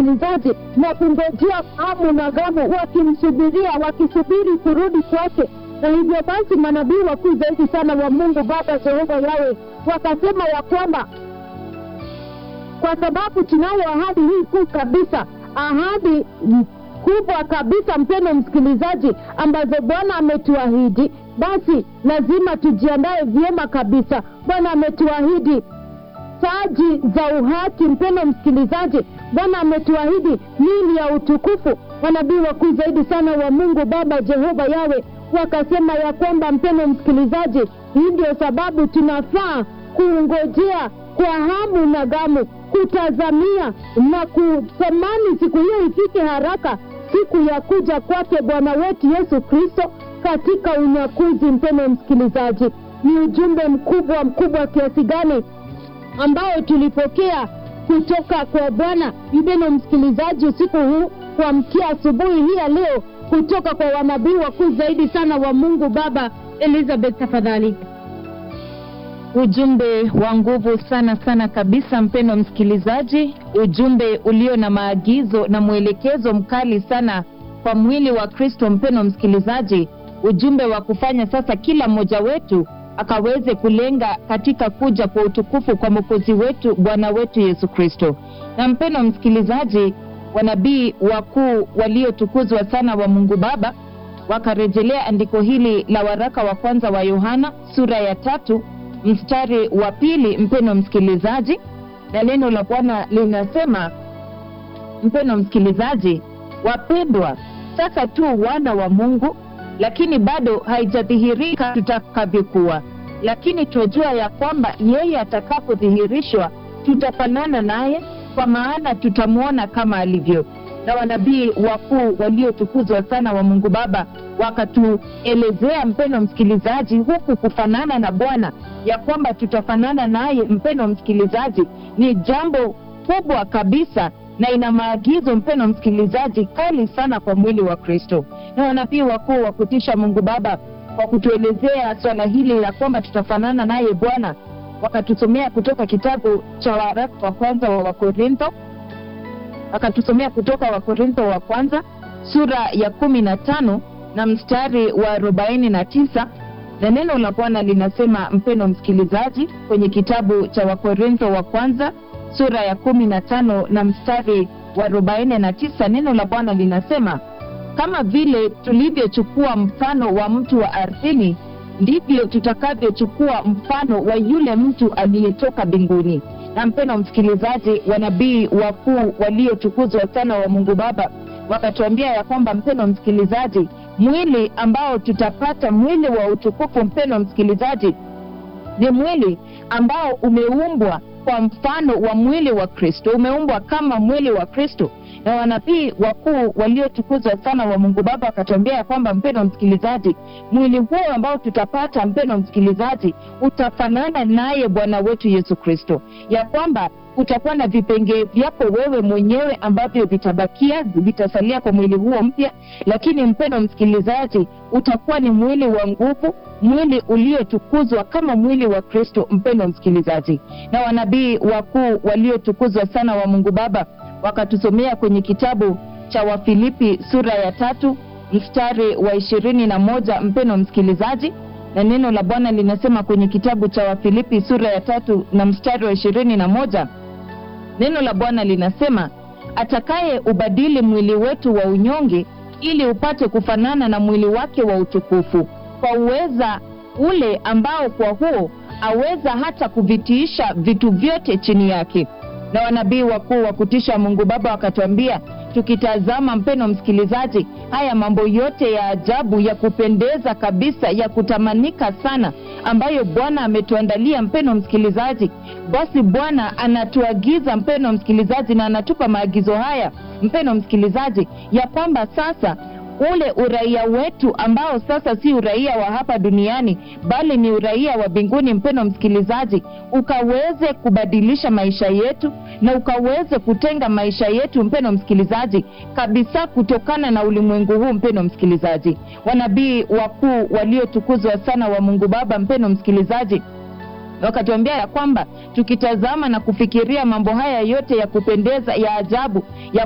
msikilizaji, na kungojea hamu na gamu, wakimsubiria, wakisubiri kurudi kwake. Na hivyo basi manabii wakuu zaidi sana wa Mungu Baba Jehova Yawe wakasema ya kwamba kwa sababu tunayo ahadi hii kuu kabisa, ahadi kubwa kabisa, mpendo msikilizaji, ambazo Bwana ametuahidi, basi lazima tujiandae vyema kabisa. Bwana ametuahidi taji za uhaki, mpendo msikilizaji. Bwana ametuahidi mili ya utukufu. Manabii wakuu zaidi sana wa Mungu Baba Jehova Yawe wakasema ya kwamba, mpendo msikilizaji, hii ndio sababu tunafaa kungojea kwa hamu na gamu, kutazamia na kutamani siku hiyo ifike haraka, siku ya kuja kwake Bwana wetu Yesu Kristo katika unyakuzi. Mpendo msikilizaji, ni ujumbe mkubwa mkubwa kiasi gani ambao tulipokea kutoka kwa Bwana mpendo msikilizaji, usiku huu kuamkia asubuhi hii ya leo, kutoka kwa wanabii wakuu zaidi sana wa Mungu Baba. Elizabeth, tafadhali. Ujumbe wa nguvu sana sana kabisa, mpendo msikilizaji, ujumbe ulio na maagizo na mwelekezo mkali sana kwa mwili wa Kristo. Mpendo msikilizaji, ujumbe wa kufanya sasa kila mmoja wetu akaweze kulenga katika kuja kwa utukufu kwa mwokozi wetu Bwana wetu Yesu Kristo. Na mpendo msikilizaji, wanabii wakuu waliotukuzwa sana wa Mungu Baba wakarejelea andiko hili la waraka wa kwanza wa Yohana sura ya tatu mstari wa pili, mpendo msikilizaji, na neno la Bwana linasema, mpendo msikilizaji, wapendwa, sasa tu wana wa Mungu, lakini bado haijadhihirika tutakavyokuwa, lakini twajua ya kwamba yeye atakapodhihirishwa tutafanana naye, kwa maana tutamwona kama alivyo. Na wanabii wakuu waliotukuzwa sana wa Mungu Baba wakatuelezea, mpendo msikilizaji, huku kufanana na Bwana ya kwamba tutafanana naye, mpendo msikilizaji, ni jambo kubwa kabisa na ina maagizo mpendo msikilizaji, kali sana kwa mwili wa Kristo. Na wanabii wakuu wa kutisha Mungu Baba kwa kutuelezea swala hili la kwamba tutafanana naye Bwana, wakatusomea kutoka kitabu cha waraka wa kwanza wa Wakorintho, wakatusomea kutoka Wakorintho wa kwanza sura ya kumi na tano na mstari wa arobaini na tisa na neno la Bwana linasema, mpendo msikilizaji, kwenye kitabu cha Wakorintho wa kwanza sura ya kumi na tano na mstari wa arobaini na tisa neno la Bwana linasema kama vile tulivyochukua mfano wa mtu wa ardhini, ndivyo tutakavyochukua mfano wa yule mtu aliyetoka mbinguni. Na mpendo msikilizaji, wanabii wakuu waliotukuzwa sana wa Mungu Baba wakatuambia ya kwamba, mpendo msikilizaji, mwili ambao tutapata, mwili wa utukufu, mpendo msikilizaji, ni mwili ambao umeumbwa kwa mfano wa mwili wa Kristo, umeumbwa kama mwili wa Kristo. Na wanabii wakuu waliotukuzwa sana wa Mungu Baba wakatuambia ya kwamba, mpendo msikilizaji, mwili huo ambao tutapata, mpendo msikilizaji, utafanana naye Bwana wetu Yesu Kristo, ya kwamba utakuwa na vipengee vyako wewe mwenyewe ambavyo vitabakia, vitasalia kwa mwili huo mpya, lakini mpendo msikilizaji, utakuwa ni mwili wa nguvu, mwili uliotukuzwa kama mwili wa Kristo, mpendo msikilizaji. Na wanabii wakuu waliotukuzwa sana wa Mungu Baba wakatusomea kwenye kitabu cha Wafilipi sura ya tatu mstari wa ishirini na moja mpendo msikilizaji, na neno la Bwana linasema kwenye kitabu cha Wafilipi sura ya tatu na mstari wa ishirini na moja neno la Bwana linasema atakaye ubadili mwili wetu wa unyonge ili upate kufanana na mwili wake wa utukufu, kwa uweza ule ambao kwa huo aweza hata kuvitiisha vitu vyote chini yake. Na wanabii wakuu wa kutisha Mungu Baba wakatuambia, tukitazama mpeno msikilizaji, haya mambo yote ya ajabu ya kupendeza kabisa ya kutamanika sana ambayo Bwana ametuandalia mpeno msikilizaji, basi Bwana anatuagiza mpeno msikilizaji, na anatupa maagizo haya mpeno msikilizaji, ya kwamba sasa ule uraia wetu ambao sasa si uraia wa hapa duniani bali ni uraia wa mbinguni, mpendo msikilizaji, ukaweze kubadilisha maisha yetu na ukaweze kutenga maisha yetu, mpendo msikilizaji, kabisa kutokana na ulimwengu huu, mpendo msikilizaji. Wanabii wakuu waliotukuzwa sana wa Mungu Baba, mpendo msikilizaji, wakatuambia ya kwamba tukitazama na kufikiria mambo haya yote ya kupendeza ya ajabu ya